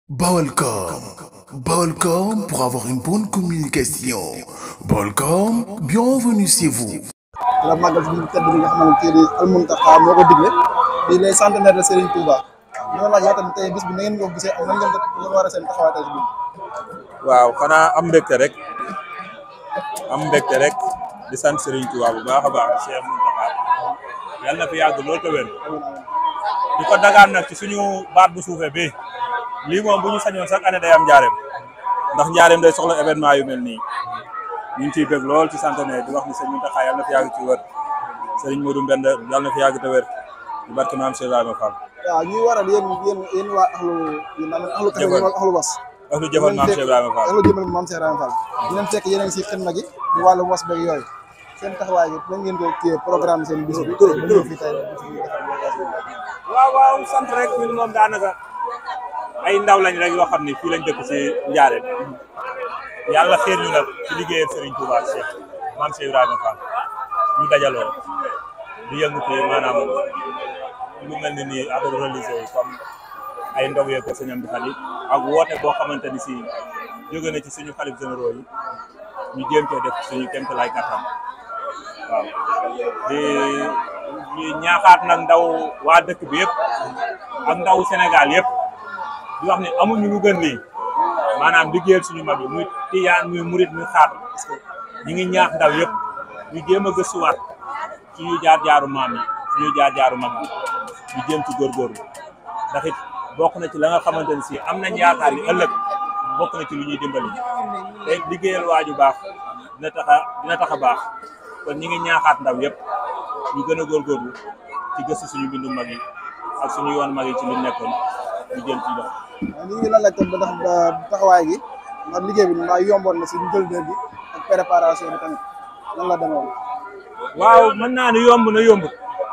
Balcom. Balcom pour avoir une bonne communication. Balcom, bienvenue chez vous. la màggal si biir tedd bi nga xamante ne Al Mountakha moo ko digle di les centenaire de Serigne Touba ñu la laaj yaa tamit tey bis bi na ngeen ko gisee ak nan ngeen ko war a seen taxawaay tey si biir. waaw xanaa am mbégte rek am mbégte rek di sant Serigne Touba bu baax a baax Cheikh Mountakha yàlla na fi yàgg lool te wér di ko dagaan nag ci suñu baat bu suufee bi lii moom bu ñu sañoon chaque année day am njaareem ndax njaareem day soxla événement yu mel nii ñu ngi ciy bëgg lool ci centenaire di wax ni Serigne Mountakha yàlla na fi yàgg ci wér Serigne Modou Mbenda yàlla na fi yàgg te wér di barke maam Cheikh Ibrahima Fall waaw ñuy waral yéen yéen yéen waa axlu yéen naan axlu kafe Jëfal. wala axlu bas. ak lu jëfal maam Cheikh Ibrahima Fall axlu jëmal maam Cheikh Ibrahima Fall. dinañ fekk yéen a ngi si xidma gi di wàllu was beeg yooyu seen taxawaay gi nan ngeen ko kii programme seen bis bi. ba ñëw fii tey bis bi waaw waaw sant rek ñun moom daanaka ay ndaw lañ rek yoo xam ni fii lañ dëkk ci Njaaréem yàlla xéer ñu nag ci liggéeyal Serigne Touba Cheikh Maam Cheikh Ibrahima Fall ñu dajaloo di yëngu ci maanaam lu mel ni nii affaire religieux yi comme ay ndog yeeg ko sëñam di xali ak woote boo xamante ni si jóge na ci suñu xalif généraux yi ñu jéem cee def suñu kéemte lay kattan waaw di di ñaaxaat nag ndaw waa dëkk bi yëpp ak ndaw Sénégal yëpp di wax ni amuñu lu gën lii maanaam liggéeyal suñu mag yi muy tiyaan muy murit muy xaar ñi ngi ñaax ndaw yëpp ñu jéem a gëstuwaat suñu jaar jaaru maam yi suñu jaar jaaru mag yi ñu jéem ci góorgóorlu ndax it bokk na ci la nga xamante ne si am nañ yaakaar ni ëllëg bokk na ci lu ñuy dimbali te it liggéeyal waaju baax dina tax a dina tax a baax kon ñi ngi ñaaxaat ndaw yëpp ñu gën a góorgóorlu ci gëstu suñu bindu mag yi ak suñu yoon mag yi ci li nekkoon ñu jëm ci dox waaw ñu ngi la laaj tam ba ndax ba taxawaay gi ndax liggéey bi maa yomboon na si njëlbeen bi ak préparation bi tamit nan la demoon. waaw mën naa ne yomb na yombut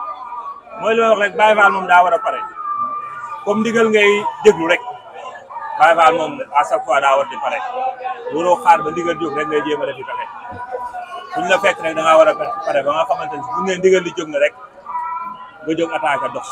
mooy li ma wax rek Baye Fall moom daa war a pare comme ndigal ngay déglu rek Baye Fall moom à chaque fois daa war di pare waroo xaar ba ndigal jóg rek ngay jéem a def di pexe fu ñu la fekk rek da ngaa war a pare ba nga xamante ne bu ngeen ndigal di jóg na rek nga jóg attaque dox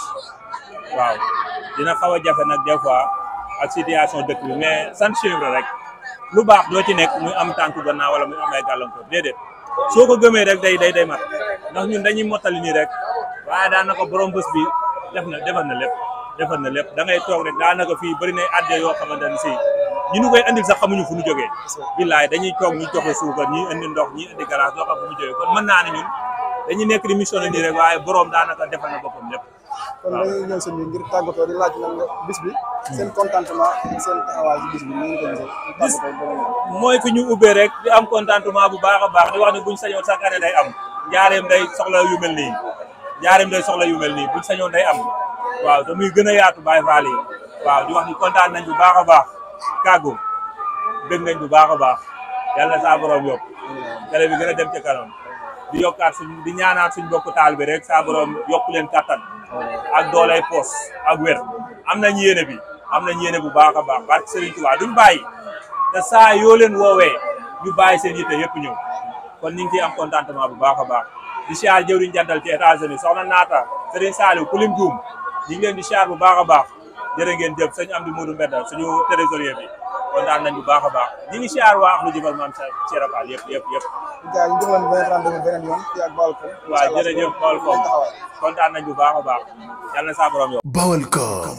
waaw dina xaw a jafe nag des fois ak situation dëkk bi mais sant chèvre rek lu baax doo ci nekk muy am tànku gannaaw wala muy am ay gàllankoor déedéet soo ko gëmee rek day day day mat ndax ñun dañuy mottali nii rek waaye daanaka borom bés bi def na defal na lépp defal na lépp da ngay toog rek daanaka fii bëri nay adde yoo xamante ne si ñu nu koy andil sax xamuñu fu ñu jógee billaay dañuy toog ñu joxe suukar ñii indi ndox ñii indi galaas doo xam fu ñu jógee kon mën naa ne ñun dañuy nekk di mission nii rek waaye borom daanaka defal na boppam lépp kon dañuy ñëw seen bi ngir tàggatoo di laaj nan nga bis bi seen contentement ak seen taxawaay ci bis bi ni ngeen ko gisee. Bis- tàggatoo ba nga mooy fi ñu ubbee rek di am contentement bu baax a baax di wax ne buñ sañoon chaque année day am njaareem day soxla yu mel nii njaareem day soxla yu mel nii buñ sañoon day am waaw te muy gën a yaatu Baye Fall yi waaw di wax ni kontaan nañ bu baax a baax kàggu bëgg nañ bu baax a baax yàlla na saa borom yokk télé bi gën a dem ca kanam di yokkaat suñ di ñaanaat suñ bokk taal bi rek saa borom yokk leen kattan ak doolay poos ak wér am nañ yéene bi am nañ yéene bu baax a baax barke Serigne Touba duñ bàyyi te saa yoo leen woowee ñu bàyyi seen yitte yëpp ñëw kon ñu ngi ciy am contentement bu baax a baax di siyaar jëwriñ jàddal ci États-Unis soxna naata Serigne Saliou kulim juum ñu ngi leen di siyaar bu baax a baax jërë ngeen jëf sëñ Amdi Modou Mbedda suñu trésorier bi kontaan nañ bu baax a baax ñi ngi siyaar waa Akhlu Jëfal maam Cheikh Fall yëpp yëpp yëpp gars yi ñu jox leen beneen rendez-vous beneen yoon fii ak Balcom. waaw jërëjëf xool ko taxawaay. kontaan nañ bu baax a baax yàlla na saa borom yow Balcom.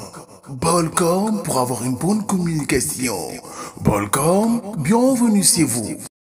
Balcom pour avoir une bonne communication. Balcom, bienvenue chez vous.